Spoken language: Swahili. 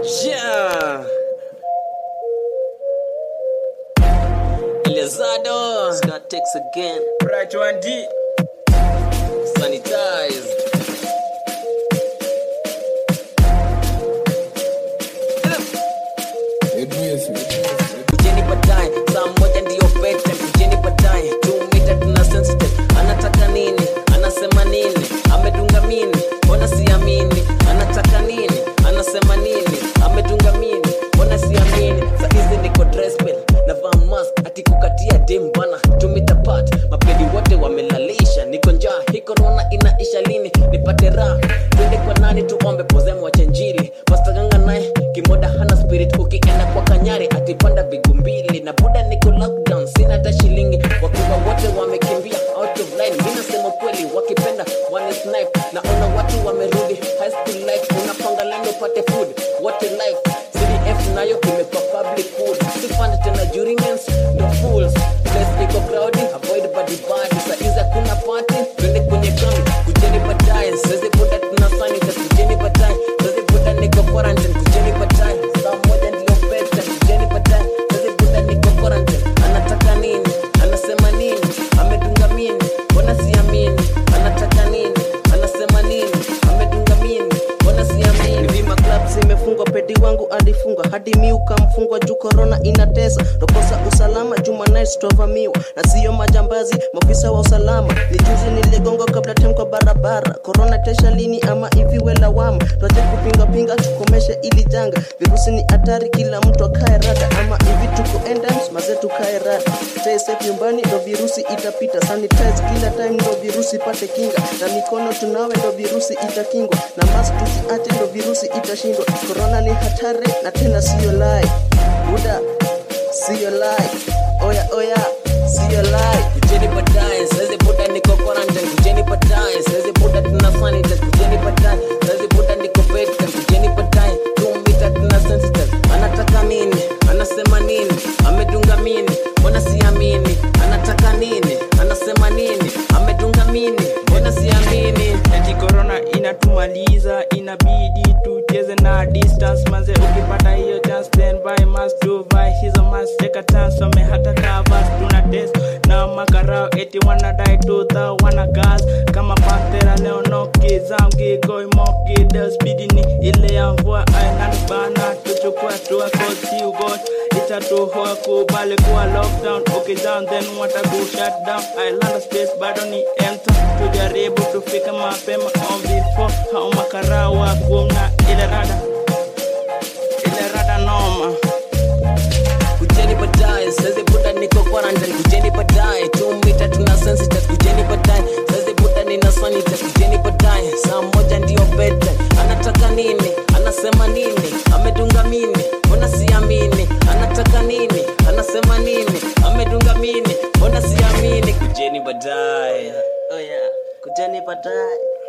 Yeah. Elizado. Scott takes again. Right one D. Sanitize. Kujeni baadaye, saa moja ndiyo bedtime. Kujeni baadaye, two meter tuna sensitive. Anataka nini? Anasema nini? Amedunga mini? Mbona siamini? Anataka nini? Anasema nini? Amedunga mini? Mbona siamini? Saa hizi niko dress bill, navaa mask, ati kukatia dem bana. Two meter apart, mapedi wote wamelalisha. Niko njaa, hii corona inaisha lini? Nipate raha, twende kwa nani tuombe poze mwache njili. Pastor Ganga naye kimoda hana spirit, ukienda kwa kanyari atipanda bigu mbili na buda niko lockdown, sina hata shilingi. Wakiwa wote wamekimbia out of line, mi nasema kweli, wakipenda wani snipe. Naona watu wamerudi high school life, unapanga lendo upate food, wote life CDF nayo imekuwa public food, sifanda tena juriments no fools. Place iko crowded, avoid body body. Saa hizi hakuna party, twende kwenye kambi, kujeni baadaye. Sasa buda tuna sanitize, kujeni baadaye. Sasa buda niko quarantine, kujeni baadaye. Saa moja ndio bedtime, kujeni baadaye. Sasa buda niko quarantine. Anataka nini? Anasema nini? Amedunga mini? Mbona siamini? Anataka nini? Anasema nini? Amedunga mini? Mbona siamini? Vima club zimefungwa, pedi wangu alifungwa hadi mi ukamfungwa juu korona inatesa, tokosa usalama juma nights tovamiwa na siyo majambazi, maafisa wa usalama. Ni juzi niligongwa kabla tem kwa barabara, korona tesha lini ama iviwe lawama? Tuache kupinga pinga, tukomeshe ili janga, virusi ni hatari, kila mtu akae rada, ama hivi tuko endams, maze tukae rada, stay safe nyumbani ndo virusi itapita, sanitize kila time ndo virusi pate kinga, na mikono tunawe ndo virusi itakingwa, na mask tusiache ndo virusi itashindwa. Korona ni hatari na tena siyo lie, buda siyo lie, oya oya siyo lie. kujeni baadaye saizi buda niko quarantine kujeni baadaye saizi buda tuna sanitize kujeni baadaye saizi buda niko bedtime kujeni baadaye tumita tuna sensitive anataka nini anasema nini amedunga mini mbona siamini anataka nini anasema nini amedunga mini mbona siamini Eti corona inatumaliza, inabidi tucheze na distance manze. Ukipata hiyo chance then buy mask tuvai hizo mask, take chance some hata covers tuna test na makarao eti wanadai tuta wana gas kama pantera leo noki zamgi goi moki the speed ni ile ya mvua island bana tuchukua tua kosi ugot itatuhoa kubali kuwa lockdown ukijam then wata ku shut down island space bado ni empty tujaribu tufike mapema on before hao makarawa kuona ile rada ile rada noma kujeni baadaye saizi buda niko quarantine kujeni baadaye tumita tuna sensitive kujeni baadaye saizi buda nina sanitize kujeni baadaye saa moja ndio bedtime anataka nini anasema nini amedunga mini mbona siamini anataka nini anasema nini amedunga mini mbona siamini kujeni baadaye Oh yeah, kujeni baadaye.